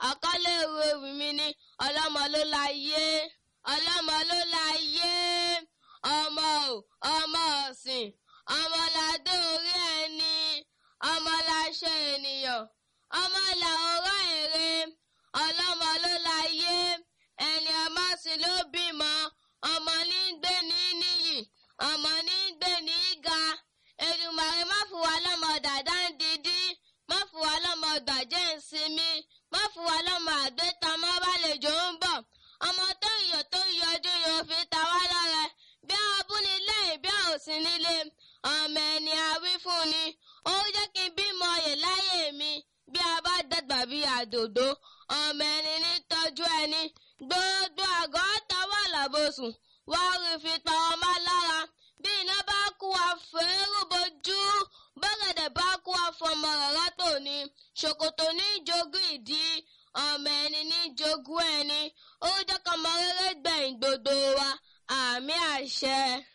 àkọlé ìwé ewì mi ni ọlọ́mọ ló láyé ọlọ́mọ ló láyé ọmọ ò ọmọ ọ̀sìn ọmọ ládé orí ẹni ọmọ láṣẹ ènìyàn ọmọ làwòrán èrè ọlọ́mọ ló láyé ẹni ọmọ sì ló bímọ ọmọ ní gbé ní níyì ọmọ ní gbé ní ga Èdùmàrè má fún wa lọ́mọ dàda ń didi má fún wa lọ́mọ gbàjẹ́ ìsinmi má fún wa lọ́mọ àgbétamọ́ bálejò ń bọ̀ ọmọ tó yọ tó yọjú yóò fi ta wá lọ́rẹ bí abúlé lẹ́yìn bí òsín nílé ọmọ ẹni àwí fún ni ó jẹ́ kí n bímọ yè láyé mi bí a bá dàgbà bí àdòdó ọmọ ẹni ní tọ́jú ẹni gbogbo àgọ́ tọwọ́ làbòsùn wá rí fi pa ọmọ lára bí iná bá kú wa fẹ́rù bojú bọ́gẹ̀dẹ̀ bá kú wa fọmọ rárá tò ní ṣòkòtò ní jogún ìdí ọmọ ẹni ní jogún ẹni ó jẹ́ kọ́mọ rere gbẹ̀yìn gbogbo wa àmì àṣẹ.